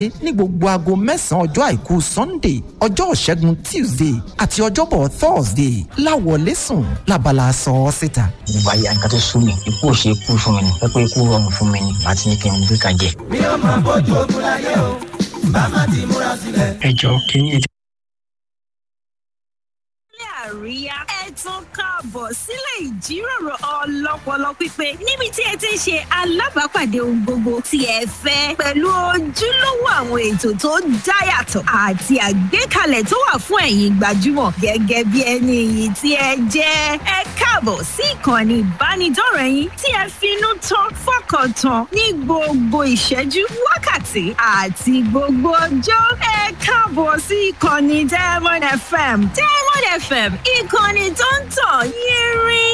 ní gbogbo aago mẹ́sàn-án ọjọ́ àìkú sunday ọjọ́ ìṣẹ́gun tuesday àti ọjọ́bọ̀ thursday láwọlé sùn lábala sọ ọ́ síta. ìgbà yà nǹkan tó sún mi ikú ò ṣe é kú fún mi ni pẹ́pẹ́ ikú rọrùn fún mi ni àti ní kí n gbé kan jẹ. mi ò máa bójú ogun láyé o bá má ti múra sílẹ̀. ẹ jọ kínní ètò. àríyá ẹ tún káàbọ̀ sílé ìjíròrò ọlọ́pọlọ pípé níbi tí ẹ ti ń ṣe alábàápàdé ohun gbogbo tí ẹ fẹ́ pẹ̀lú ojúlówó àwọn ètò tó dáyàtọ̀ àti àgbékalẹ̀ tó wà fún ẹ̀yin gbajúmọ̀ gẹ́gẹ́ bí ẹni iyì tí ẹ jẹ́ ẹ káàbọ̀ sí ìkànnì ìbánidọ́rẹ̀ẹ́ yín tí ẹ finú tán fọkàn tán ní gbogbo ìṣẹ́jú wákàtí àti gbogbo ọjọ́ ẹ káàbọ̀ sí ìkànnì diamond fm diamond fm ìkànnì tó ń tàn yín rí